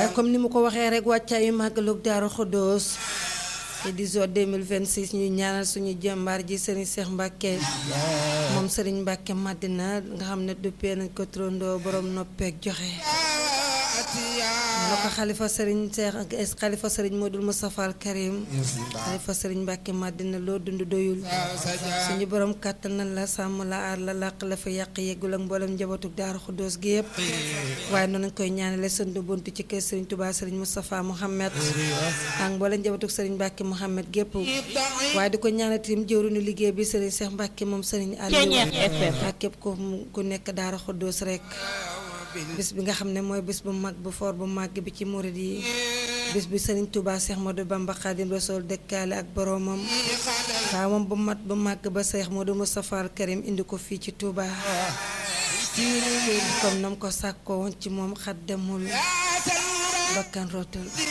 comme ni mu ko waxee rek wàccaayu màggalug Daaru Xuddoos édition 2026 ñuy ñaanal suñu jàmbaar ji Serigne Cheikh Mbacke moom Serigne Mbacke Madina nga xam ne duppee nañ ko trondoo borom noppeek joxe la ko xalifa Serigne Cheikh xalifa Serigne Modou Moustapha Al Karim xalifa Serigne Mbacke Madina loo dund doyul suñu borom kàttan na la sàmm la aar la làq la fa yàq yeggul ak mboolem njabootug Daaru Xuddoos gi yëpp waaye noonu lañ koy ñaanale sëndu buntu ci kër Serigne Touba Serigne Moustapha Mohamed ak mboolem njabootug Serigne Mbacke Mohamed gépp waaye di ko ñaanal tim jëwriñu liggéey bi Serigne Cheikh Mbacke moom Serigne Aliou ak képp ko ku nekk Daaru Xuddoos rek bis bi nga xam ne mooy bis bu mag bu foor bu màgg bi ci murid yi bis bi Serigne Touba Cheikh Modou Bamba Khadim Rasoul dëkkaale ak boroomam waaw moom bu mat bu màgg ba Cheikh Modou Moustapha Al Karim indi ko fii ci Touba comme nam ko sàkkoo woon ci moom xat demul bakkan rootul